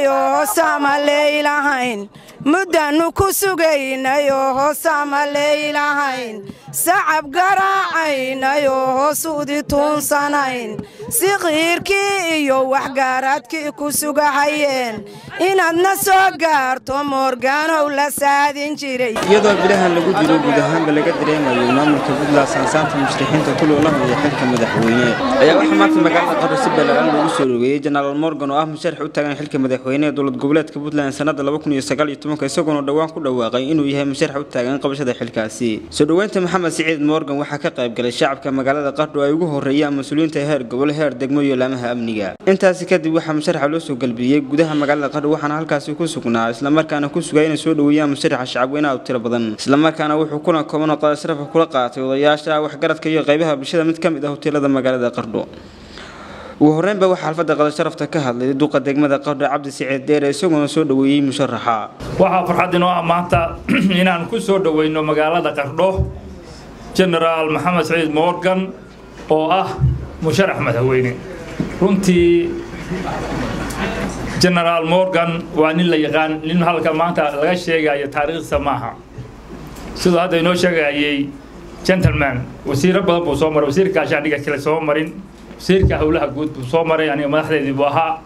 sugaynayoo hoosaama leeylahayn muddaannu ku sugaynayoo hoosaama leeylahayn sacab garaacaynayo hoosudi tuunsanayn si qiirkii iyo waxgaaraadkii ku sugahayeen inaadna soo gaarto moorgaanow la saadin jiray iyadoo bilahan lagu jiro guud ahaanba laga dareemayo maamulka puntland saansaanta mushrixiinta ku loolamaya xilka madaxweyne ayaa waxaa maanta magaalada qaro si balaaran loogu soo dhoweeyey jenaraal morgan oo ah musharax u taagan xilka madaxweyne ee dowlad goboleedka puntland sanada isagoona dhowaan ku dhawaaqay inuu yahay musharax u taagan qabashada xilkaasi soo dhoweynta maxamed siciid morgan waxaa ka qayb galay shacabka magaalada qardho ay ugu horeeyaan mas-uuliyiinta heer gobol heer degmo iyo laamaha amniga intaasi kadib waxaa musharaxa loo soo galbiyey gudaha magaalada qardho waxaana halkaasi ku sugnaa islamarkaana ku sugay inay soo dhoweeyaan musharaxa shacabweynaha u tiro badan islamarkaana wuxuu kulan kooban oo qadasrafa kula qaatay odayaasha waxgaradka iyo qaybaha bulshada mid ka mid ah hoteelada magaalada qardho ugu horreynba waxaa xalfadda qadasharafta ka hadlay duqa degmada qardho cabdi siciid deere isagoona soo dhoweeyey musharaxa waxaa farxad inoo ah maanta inaan ku soo dhoweyno magaalada qardho genaraal maxamed saciid morgan oo ah musharax madaxweyne runtii genaraal morgan waa nin la yaqaan nin halka maanta laga sheegayo taariikhdiisa maaha siduu hadda inoo sheegayay gentleman wasiiro badan buu soo maray wasiirka gaashaandhiga kale soo marin wasiirka howlaha guud buu soo maray aniga madaxdeedii buu ahaa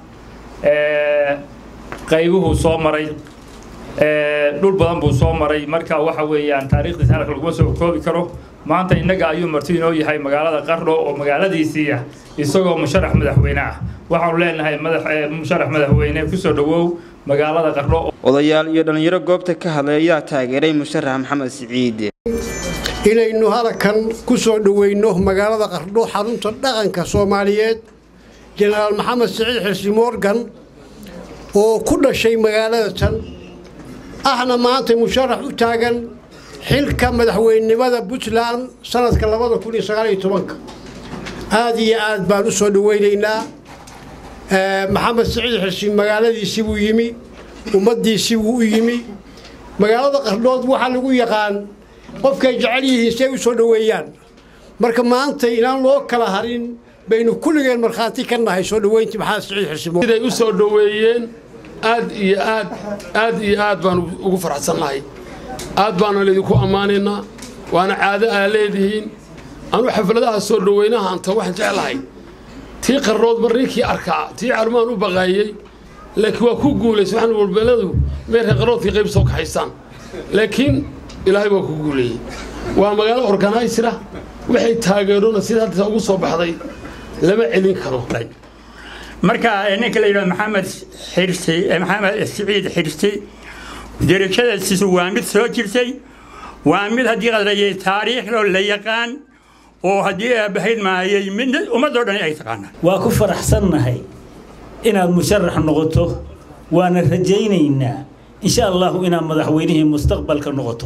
qaybuhuu soo maray dhul badan buu soo maray marka waxa weeyaan taariikhdiisa halka laguma soo koobi karo maanta innaga ayuu marti inoo yahay magaalada qardho oo magaaladiisii ah isagoo musharax madaxweyne ah waxaanu leenahay musharax madaxweyne kusoo dhowow magaalada qardho odayaal iyo dhallinyaro goobta ka hadlay ayaa taageeray musharax maxamed siciid inaynu halkan ku soo dhoweyno magaalada qardho xarunta dhaqanka soomaaliyeed jenaraal maxamed siciid xirsi morgan oo ku dhashay magaalada tan ahna maanta musharax u taagan xilka madaxweynenimada puntland sanadka labada kun iyo sagaal iyo tobanka aada iyo aad baan u soo dhoweynaynaa maxamed siciid xirsi magaaladiisii buu yimi ummaddiisii buu u yimi magaalada qardhood waxaa lagu yaqaan qofkay jecel yihiin si ay u soo dhoweeyaan marka maanta inaan loo kala harin baynu kulligeen markhaati ka nahay soo dhoweyntii maxamed siciid xirsi siday u soo dhoweeyeen aad iyo aad aad iyo aad baan ugu faraxsannahay aad baana laydinku ammaanaynaa waana caado aa leedihiin anuu xafladaha soo dhoweynaha anta waxaan jeclahay tii qarrood mar ninkii arkaa tii carmaan u baqaayey laakiin waa ku guulaysa waxaan walbeeladu meerka qarroodkii qayb soo kaxaysaan laakiin ilaahay waa ku guuleeyey waa magaalo organiysira waxay taageerona sida hadda ugu soo baxday lama celin karo marka ninka la yidhahdo maxamed xirsi maxamed siciid xirsi derajadaasiisu waa mid soo jirtay waa mid haddii qadrayay taariikhdoo la yaqaan oo haddii aabahayd maayay mid ummadoo dhan ay taqaanaan waa ku faraxsannahay inaad musharax noqoto waana rajaynaynaa insha allahu inaad madaxweynihii mustaqbalka noqoto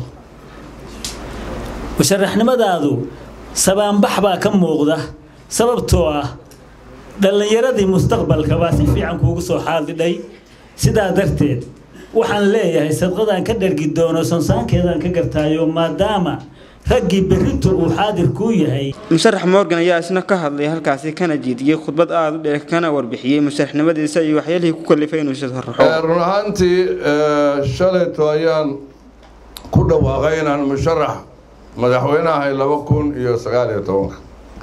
musharaxnimadaadu sabaanbax baa ka muuqda sababtoo ah dhallinyaradii mustaqbalka baa si fiican kuugu soo xaadidhay sidaa darteed waxaan leeyahay sadqadaan ka dhargi doono sansaankeedaan ka gartaayo maadaama raggii berrintu uu xaadir kuu yahay musharax morgan ayaa isna ka hadlay halkaasi kana jiidiyey khudbad aada u dheer kana warbixiyey musharaxnimadiisa iyo waxyaalihii ku kalifay inuu sharaxo run ahaantii shalayto ayaan ku dhawaaqay inaan musharax madaxweyne ahay laba kun iyo sagaal iyo tobanka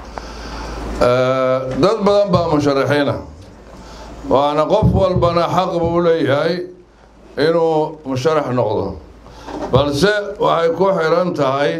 dad badan baa musharaxiina waana qof walbana xaq buu u leeyahay inuu musharax noqdo balse waxay ku xiran tahay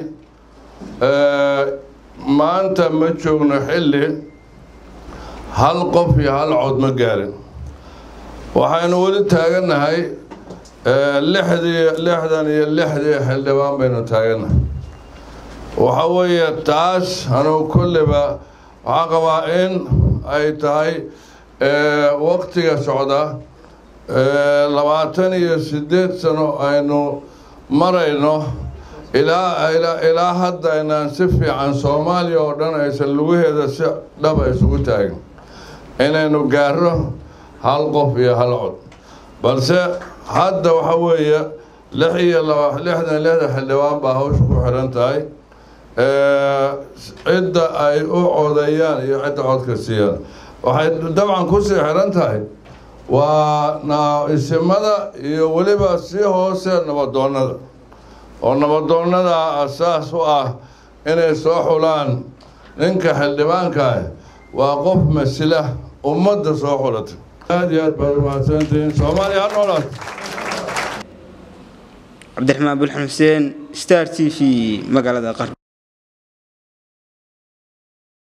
maanta ma joogno xilli hal qof iyo hal cod ma gaarin waxaynu weli taagannahay lixdii lixdan iyo lixdii xildhibaan baynu taagannahay waxa weeye taas anugu kulliba waxaa qabaa in ay tahay waktiga socda labaatan iyo siddeed sano aynu marayno ilaa ilaa hadda aynaan si fiican soomaaliya oo dhan aysan lugaheeda si dhaba isugu taagin inaynu gaaro hal qof iyo hal cod balse hadda waxa weeye lix iyo laba lixdan lixda xildhibaan baa hawsha ku xiran tahay cidda ay u codayaan iyo cidda codka siiyaan waxay dabcan kusii xiran tahay waa isimada iyo weliba sii hoose nabadoonnada oo nabadoonnada asaas u ah inay soo xulaan ninka xildhibaanka ah waa qof masila ummadda soo xulatay aada iyo aad baad umahadsantihiin soomaaliya ha noolaat cabdiraxmaan bulxan xuseen star t v magaalada qar